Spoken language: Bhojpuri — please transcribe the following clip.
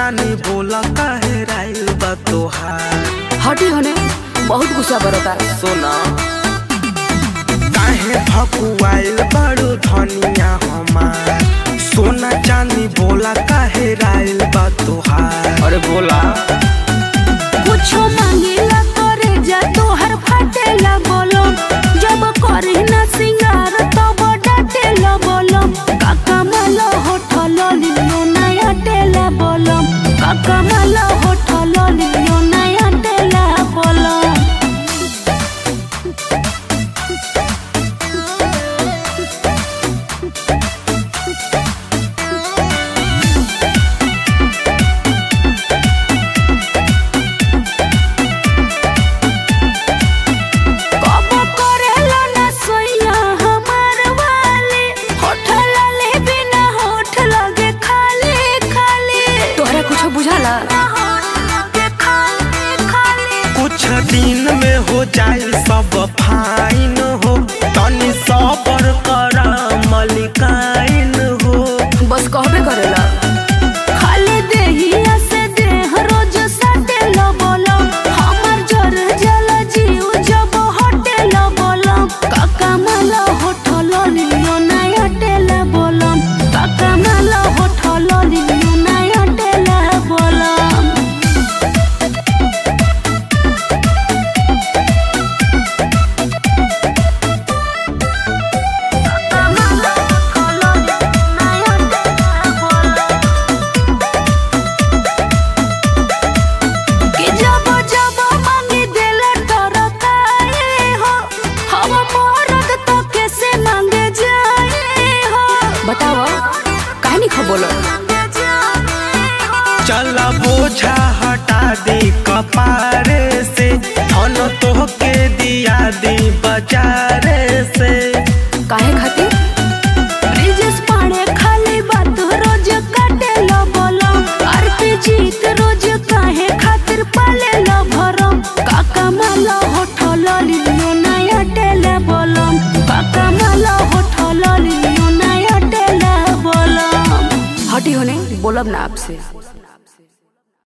चानी बोला काहे राइल बा तोहार हटी होने बहुत गुस्सा बरता सोना काहे भकुआइल बड़ू धनिया हमार सोना चानी बोला काहे राइल बा तोहार अरे बोला कुछो मांगेला करे जा तोहर फाटेला बोलो जब करे ना सिंगार तब डाटेला बोलो काका माला होठल लियो नया टेला बोलो काका माला होठल लियो नया टेला बोलो कबो करेला ना सोइया हमार वाली होठल ले बिना होठ लगे खाली खाली तोहरा कुछ बुझाला कुछ दिन में हो जाए सब फाइन हो तनी सबर करा मलिकाइन हो बस कहबे करेला खाली देहिया से देह रोज सटेला बोलो हमर जर जल जीव जब हटेला बोलो काका माला होठल लियो नया टेला बोलो काका माला होठल लियो नया टेला बोलो कि जब जब मांगी देला टरकाए हो हम मरद तो कैसे मांगे जाए हो बताओ काहे नहीं खबोलो चला बोझा हटा दे कपारे से धन तोहके दिया दी बाजारे से काहे खातिर ब्रिजेश पाड़े खाली बात रोज काटे लो बोलो आरती जीत रोज काहे खातिर पाले लो भरो काका माला होठल लियो नया टेले बोलो काका माला होठल लियो नया टेले बोलो हटी होने बोलब ना आपसे